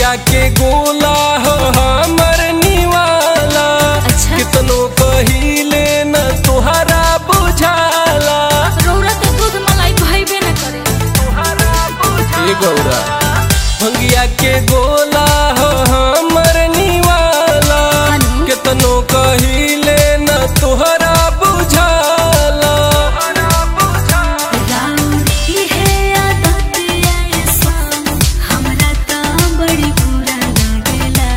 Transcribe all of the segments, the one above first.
भंगिया के गोला हो हमर निवाला अच्छा। कितनो कहिले न तुहरा बुझाला रौरा तो दूध मलाई भइबे न करे ए गौरा भंगिया के गोला हो हमर निवाला अनु? कितनो कहिले न तुहरा बुझाला राउरी है आदत ये सान हमरा त बड़ी बुरा लागेला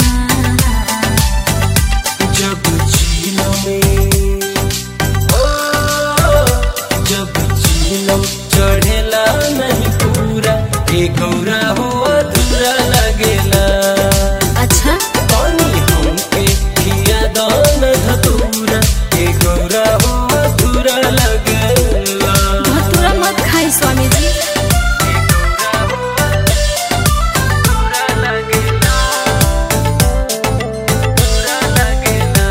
जब झीलम ओ जब झीलम चढ़ेला नहीं पूरा ए गौरा हो अधूरा लगेला अच्छा पानी हमके खिया दान धतूरा ए गौरा हो अधूरा लगेला भतूरा मत खाई स्वामी जी अधूरा लगेला अधूरा लगेला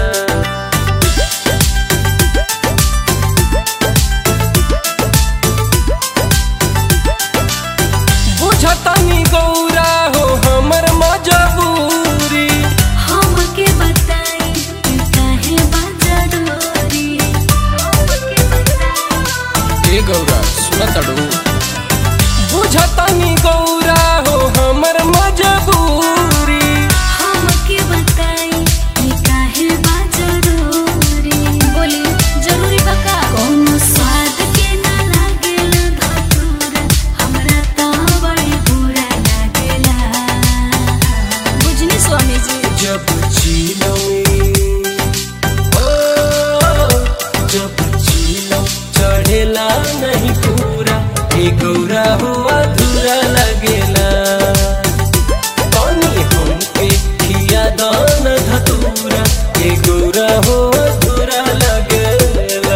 बुझतनी गौरा हो हमर मजबूरी हमके बताई कि काहे बाजा डोरी हमके बताई ए गौरा सुनत अडू बुझतनी गौरा हो हमर मजबूरी हमके बताई कि काहे बाजा डोरी बोली जरूरी बका कोनो स्वाद के ना लागेला धतूरा हमरा त बड़ी बुरा लागेला बुझनी स्वामी जी जब झीलों ओ जब झीलों चढ़ेला नहीं पूरा ए गौरा हो अधूरा लगेला पानी हमके खिया दान धतूरा ए गौरा हो अधूरा लगेला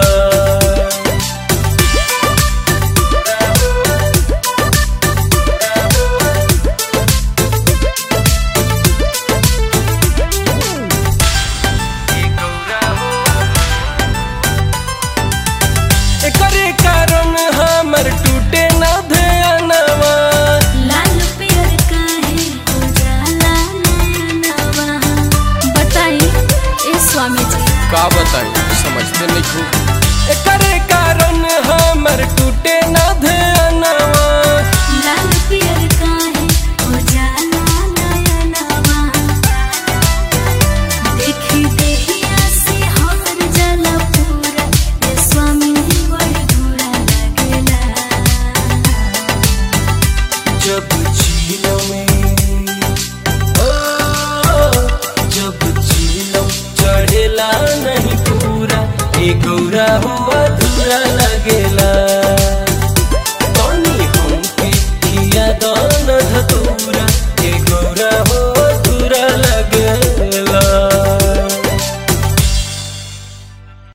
एकरे कारण हमर टूटे न ध्यानवा लाल पियर काहे उजाला नयनवा बताई ए स्वामी जी का बताई समझते नहीं खूब एकरे कारण हमर टूटे न ध्यानवा लाल पियर काहे उजाला नयनवा देखी देहिया से हर जला पूरा ए स्वामी बड़ बुरा लागेला जब झीलों में ओ जब झीलों चढ़ेला नहीं पूरा ए गौरा हो अधूरा लगेला